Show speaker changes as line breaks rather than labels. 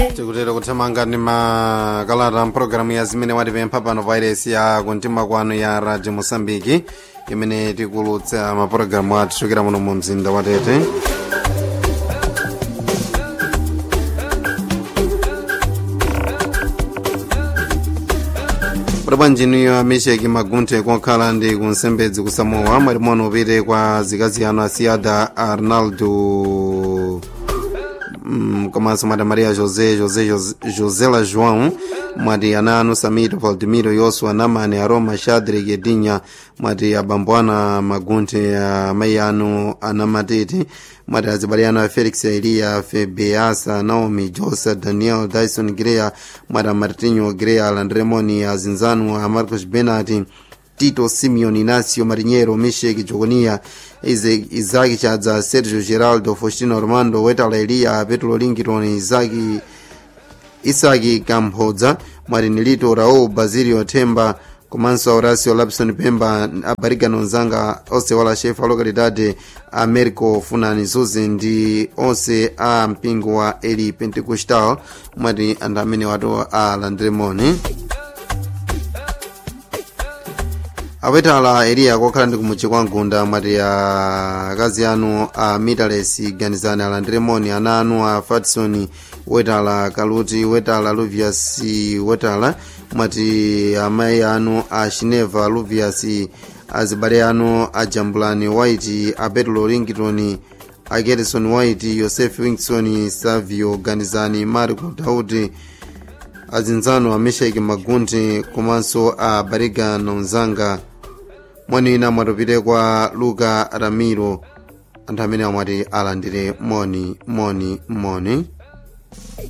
tikutera kuthamanga ndi makalata mpulogalamu ya zimene watipempha pano vairesi ya kuntima kwanu ya radio mosambiki imene tikulutsa mapulogalamu athu chokera muno mu mzinda wa tete bwanjiniyo amesheki magunthe kokhala ndi kunsembedzi kusamowa mwati mono upite kwa zikazi anu asiada arnaldo mm, komanso mwati maria josé josé José- josela joão mwati ana anu samito valdimiro yosua namani aroma shadrik edinya mwati abambo ana magunthe amayi anu anamatete mwati azibale anu a felix eliya febeasa naomi josa daniel dyson greya mwati amartinho greya alandremoni azinzanu a marcos benati tito simeon inacio marinheiro meshek joconia Ize- isaki chadza sergio geraldo faustino armando wetala eliya petro lingiton isaki isaki kamphodza mwati nilito raul basilio themba komanso horacio lapson pemba abarigano nzanga onse wala chefe a localidade americo funani zuzi ndi onse a mpingo wa eli pentecostal mwati anthu amene watu alandiremoni awetala eliya kokhala ndi kumudzi kwa mgunda mwati akazi anu a mitales ganizani alandiremoni ana anu a fatson wetala kaluti wetala luvias wetala mwati amayi anu a shineva luvias azibale anu a jambulani white a petro rington a gerson white yosef wingson savio ganizani marco daudi azinzano a mesheki magunthi komanso a bariga nonzanga mwanina mwatupite kwa luka ramiro anthu amene amwati alandire moni moni moni